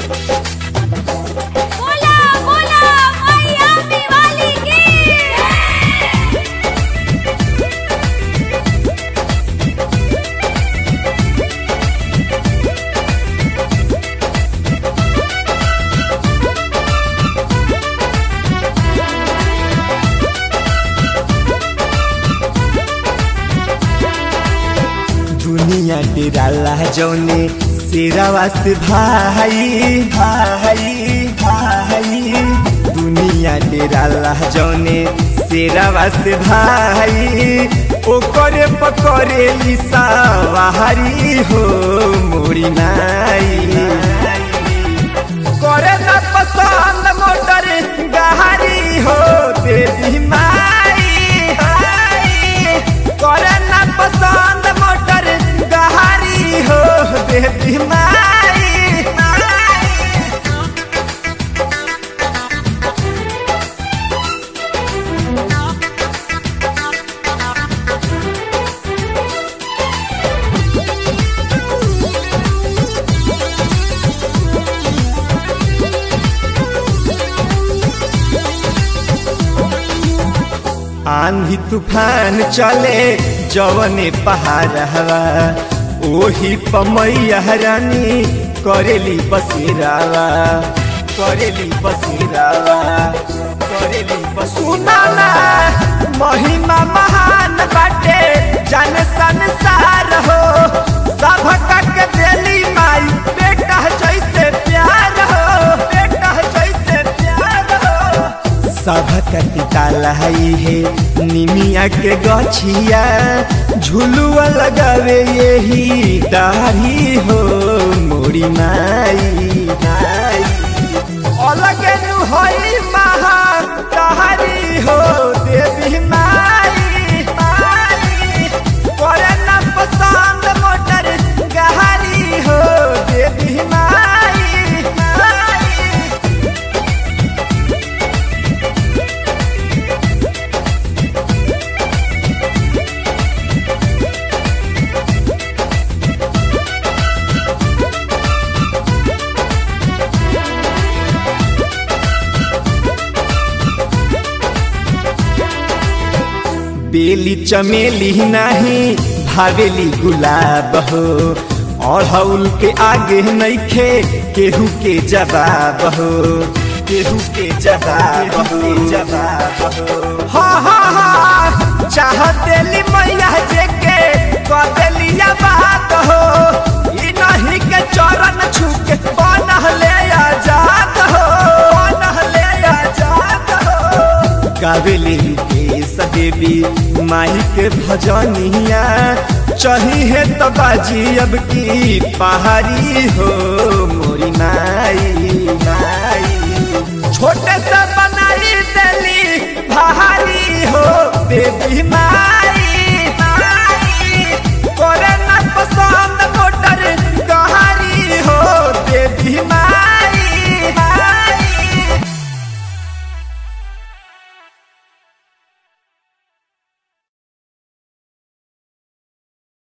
बोला बोला मैया दिवाली की दुनिया डेराला जौने शेरावा से भाई भाई भाई दुनिया डेराला जौने शेरावा से भाई ओकरे पकड़े लिसावारी हो मोरी नाई करे न पसंद मोटर गहरी हो देवी माई करे न पसंद मोटर गहरी हो देवी माई आंधी तूफान चले जवने पहाड़ हवा ओही पमैया रानी करेली बसेरावा करेली बसेरावा करेली बसुनाना महिमा महान बाटे जन संसार हो सभका के देली माई बेटा जैसे प्यार हो बेटा जैसे प्यार हो सभक टिकाला है निमिया के गछिया झुलुआ लगावे यही दाढ़ी हो मोरी माई माई अलग नु होई महा दाढ़ी हो देवी माई माई करे न पसंद मोटर गहरी हो देवी माई माई बेली चमेली नाही भावेली गुलाब हो अढ़ौल के आगे नइखे केहू के जवाब हो केहू के जवाब हो जवाब हो हाँ हाँ हाँ चाह देली मैया जे के कदेली बात हो ई नहीं के चरण छूके बनहले आजाद हो बनहले आजाद हो गावेली केस देवी माई के भजनिया चाहिए तो बाजी अब की पहाड़ी हो मोरी माई माई छोटे से बन